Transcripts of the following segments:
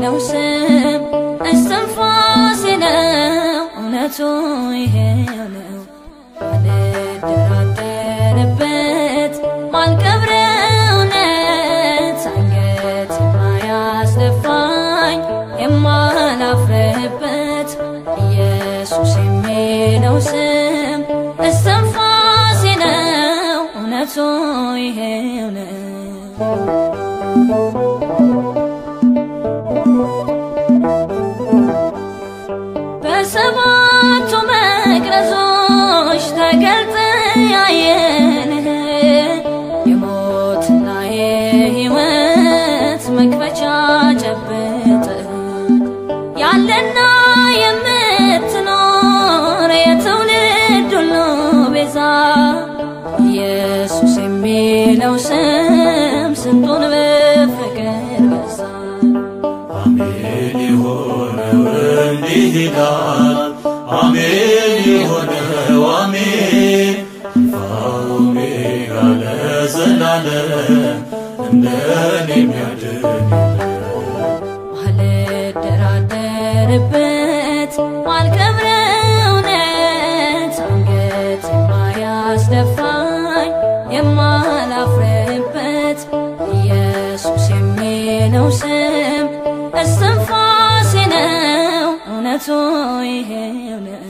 የሚለው ስም እስትንፋሴ ነው እውነቱ ይሄው ነው ማልደራደርበት ማልቀብረው እውነት አንገት የማያስደፋኝ የማላፍርበት ኢየሱስ የሚለው ስም እስትንፋሴ ነው እውነቱ ይሄው ነው በሰባቱ መቅረዞች ተገልጠ ያየንህ የሞትና የሕይወት መክፈቻ ጨብጥ ያለና የምትኖር የትውልድ ሁሉ ቤዛ ኢየሱስ የሚለው ስም ስንቱን በፍቅር ገዛ አሜን የሆነው እንዲህ ይላል አሜን የሆነው አሜን አልፋ ኦሜጋ ለዘላለም እንደኔ የሚያድን ማልደራደርበት ማልቀብረው እውነት አንገት የማያስደፋኝ የማላፍርበት ኢየሱስ የሚለው ስም እስትንፋሴ ነው እውነቱ ይሄው ነው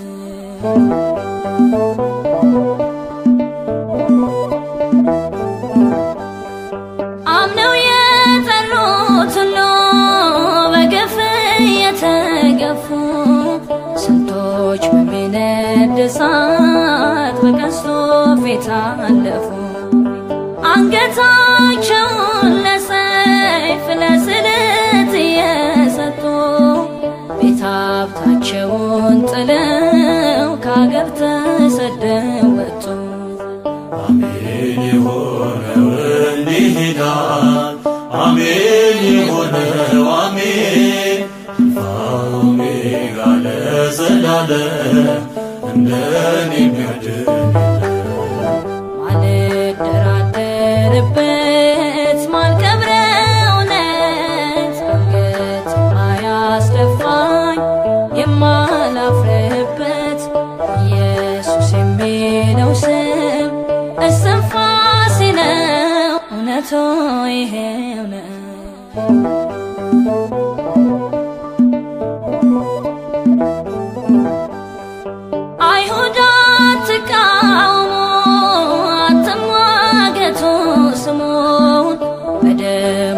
አምነው የጠሩት ሁሉ በግፍ የተገፉ ስንቶች በሚነድ እሳት በቀስቱ ፊት አለፉ። አንገታቸውን ለሰይፍ ለስለት እየሰጡ ቤት ሀብታቸውን ጥለው ከአገር ተሰደው ወጡ። አሜን የሆነው እንዲህ ይላል አሜን የሆነው አሜን አልፋ ኦሜጋ ለዘላለም እንደኔ የሚያድን ማልደራደርበት ማልቀብረው እውነት አንገት የማያስደፋኝ የማላፍርበት ኢየሱስ የሚለው ስም እስትንፋሴ ነው እውነቱ ይሄው ነው አይሁድ አትቃውሙ አትሟገቱ ስሙን በደሙ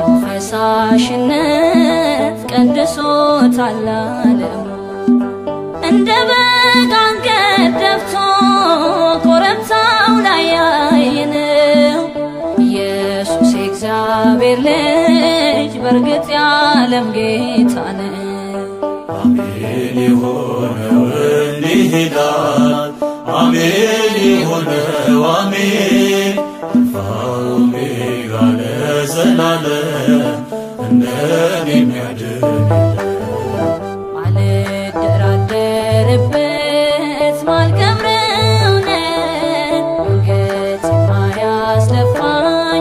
ፈሳሽነት ቀድሶታል ዓለሙ እንደ በግ አንገት ደፍቶ ኮረብታው ላይ ያየነው ኢየሱስ የእግዚአብሔር ልጅ በእርግጥ የዓለም ጌታ ነው። አሜን የሆነው እንዲህ ይላል አሜን የሆነው አሜን አልፋ ኦሜጋ ለዘላለም እንደኔ የሚያድን ማልደራደርበት ማልቀብረው እውነት አንገት የማያስደፋኝ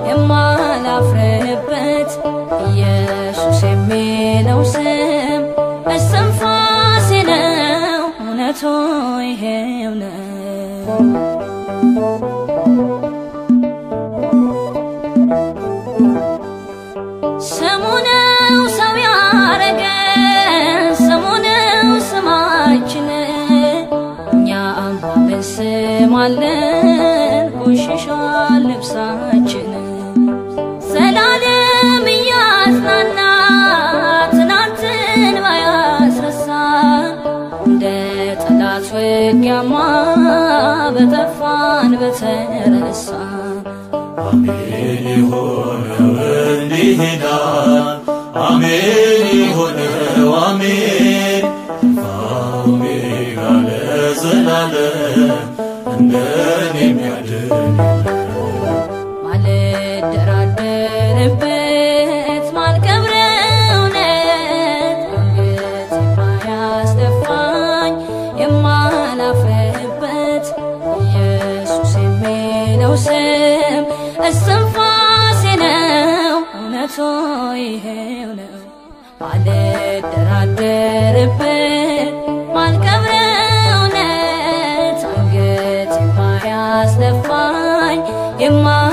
የማላፍርበት ኢየሱስ የሚለው ስም እስትንፋሴ ነው እውነቱ ይሄው ነው ስሙ ነው ሰው ያረገን ስሙ ነው ስማችን እኛም በስም አለን ቆሽሿል ልብሳችን ዘላለም እያጽናና ትናንትን ባያስረሳ እንደ ጠላት ውጊያማ በጠፋን በተረሳ አሜን የሆነው እንዲህ ይላል አሜን የሆነው አሜን አልፋ ኦሜጋ ለዘላለም እንደኔ የሚያድን ማልደራደርበት ማልቀብረው እውነት አንገት የማያስደፋኝ የማላፍርበት ኢየሱስ የሚለው ስም እስትንፋሴ ነው እውነቱ ይሄው ነው ማልደራደርበት ማልቀብረው እውነት አንገት የማያስደፋኝ የማ